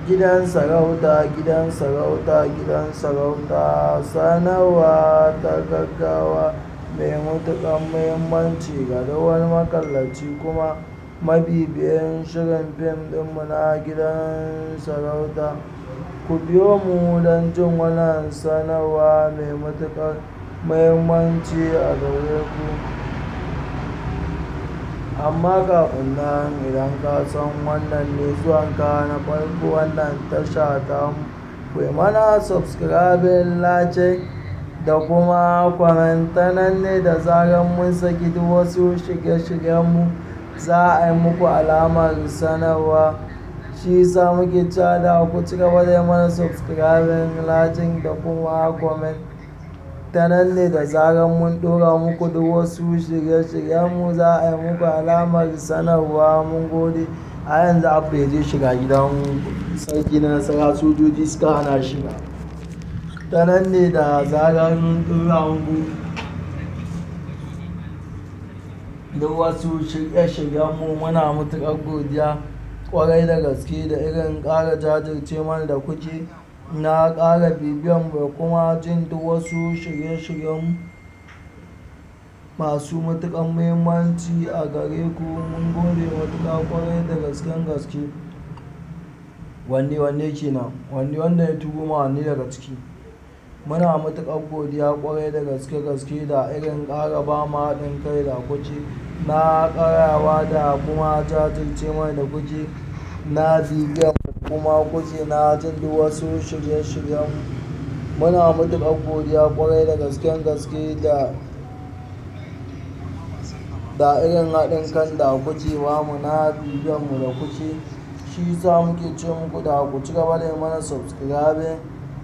gidan sarauta gidan sarauta gidan sarauta sanarwa ta gaggawa mai matuƙar muhimmanci ga duk wani makallaci kuma mabibiyin shirin fim ɗinmu na gidan sarauta ku biyo mu don jin wannan sanarwa mai matuƙar muhimmanci a gare ku amma kafin nan idan ka san wannan ne zuwanka na farko wannan tasha ta ku yi mana subscribing like da kuma kwamenta nan ne da zarar mun saki duk wasu shirye-shiryenmu za a yi muku alamar sanarwa shi sa muke cewa da ku ci gaba da mana subscribing like da kuma comment ta nan ne da zarar mun ɗora muku duk wasu shirye-shiryenmu za a yi muku alamar sanarwa mun gode a yanzu abu ya je shiga gidan sarki na nasara sojoji suka hana shiga ta nan ne da zarar mun ɗora muku duk wasu shirye-shiryenmu muna matuƙar godiya ƙwarai da gaske da irin ƙara jajirce mana da kuke na ƙara bibiyan da kuma jin duk wasu shirye-shiryen masu matuƙar muhimmanci a gare ku mun gode matuƙa ƙwarai da gasken gaske wanne wanne kenan wanne wanda ya turo ma wanne daga ciki muna matuƙar godiya ƙwarai da gaske gaske da irin ƙara ba mu haɗin kai da kuke na ƙarawa da kuma jajirce mai da kuke na bibiyan kuma kuke na jin duk wasu shirye-shiryen muna matuƙar godiya ƙwarai da gasken gaske da da irin haɗin kan da kuke ba mu na bibiyan mu da kuke shi sa muke ce muku da ku ci gaba da mana subscribing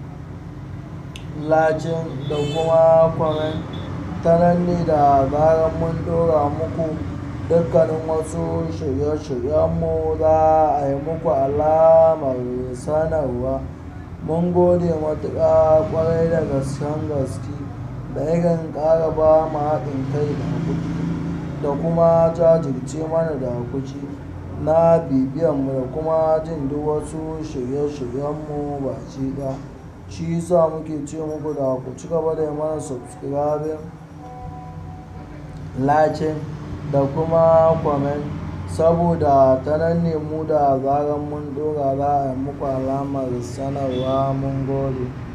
lacin da kuma comment ta nan ne da zarar mun ɗora muku dukkanin wasu shirye-shiryenmu za a yi muku alamar sanarwa mun gode matuƙa ƙwarai da gasken gaske da irin ƙara ba mu haɗin kai da kuɗi da kuma jajirce mana da kuci na bibiyanmu da kuma jin duk wasu shirye-shiryenmu ba ci ɗaya shi yasa muke ce muku da ku ci gaba da mana subscribing like da kuma comment saboda ta nan ne mu da zarar mun dora za a yi muku alamar sanarwa mun gode